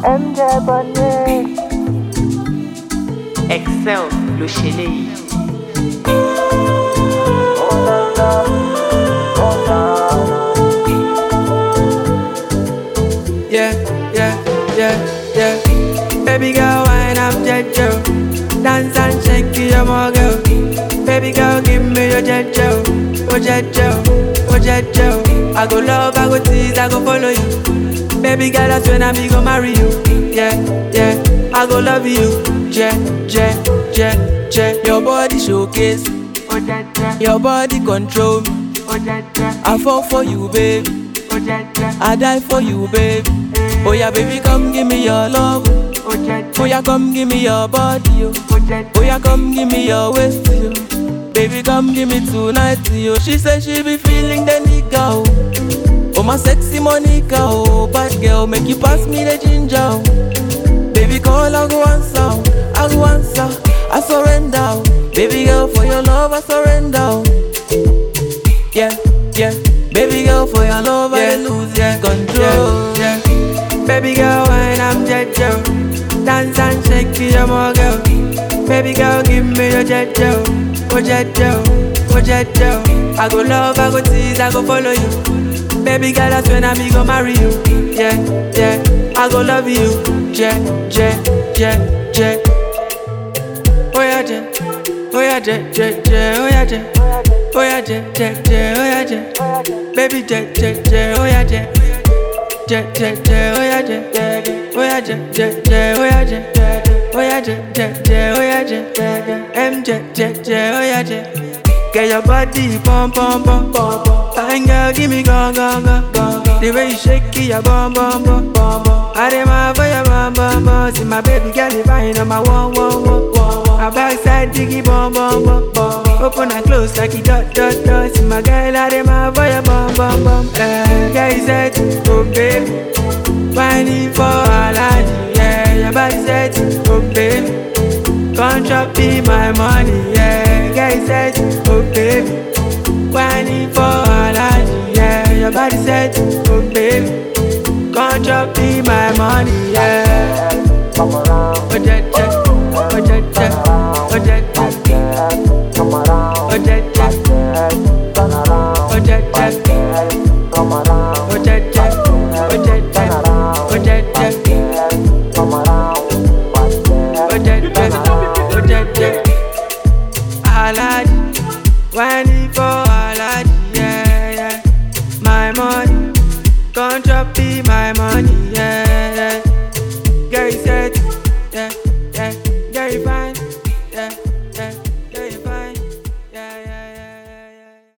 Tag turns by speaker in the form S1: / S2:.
S1: MJ Bonnet.
S2: Excel ló ṣe léyìí.
S3: Yeah, yeah, yeah, yeah. Baby girl, wine up, Jejo. Dance and shake your more girl. Baby girl, give me your Jejo. Oh, Jejo, oh, Jejo. I go love, I go tease, I go follow you. Baby girl, that's when I be go marry you. Yeah, yeah. I go love you. Je, je, je, je. Your body showcase.
S1: Oh, Jeje.
S3: Your body control me.
S1: Oh, Jeje.
S3: I fall for you, baby.
S1: Oh, Jeje.
S3: I die for you, baby. Oh yeah, baby, come give me your love.
S1: Oh, Jeje.
S3: Oh yeah, come give me your body, yo.
S1: Oh, Jeje.
S3: Oh yeah, come give me your waist, yo. Baby, come give me tonight, yo. She said she be feeling the nigga, oh. Oh my sexy Monica, oh bad girl, make you pass me the ginger, oh. Baby, call, I go answer, oh. I go answer, I surrender, oh. Baby girl, for your love, I surrender, oh. Yeah, yeah. Baby girl, for your love, I lose yeah, control. Yeah, yeah. Baby girl, when I'm Jejo, dance and shake your more girl. Baby girl, give me your Jejo, oh Jejo, oh Jejo. I go love, I go tease, I go follow you. Baby girl, that's when I be go marry you. Yeah, yeah. I go love you. Je, je, je, je. Oh yeah, je. Oh yeah, je, je, je. Oh yeah, je. Oh yeah, je, je, je. Oh yeah, je. Baby, je, je, je. Oh yeah, je. Je, je, je. Oh yeah, je. Oh yeah, je, je, je. Oh yeah, je. Oh yeah, je, je, je. Oh yeah, je. M, je, je, je. Oh yeah, je. Get your body pump, pump, pump, pump. Fine girl, give me gong, gong, gong, gong. The way you shake it, your bum, bum, bum, bum, bum. I dem out for your bum, bum, bum. See my baby girl, if I ain't on my one, one, one, one. My backside diggy, bum, bum, bum, bum. Open and close like it dot, dot, dot. See my girl, I dem out for your bum, bum, bum. Eh, yeah, he said, oh baby, whining for Aladdin, yeah. Your body said, oh baby. Come drop me my money, yeah. Guy said, oh baby. Whining for Aladdin, yeah. Your body said, oh baby. Come drop me my money, yeah.
S1: Come around.
S3: Oh, ja, ja. Oh, ja, ja. Oh, ja, ja.
S1: Come around.
S3: Oh, ja, ja.
S1: Turn around.
S3: Oh, ja, ja.
S1: Come around.
S3: Oh, ja, ja. Oh, ja, ja. Oh, ja, ja.
S1: Come around.
S3: Oh, ja, ja. Oh, ja, ja. Aladdin, whining for Aladdin, yeah, yeah. My money, come drop me my money,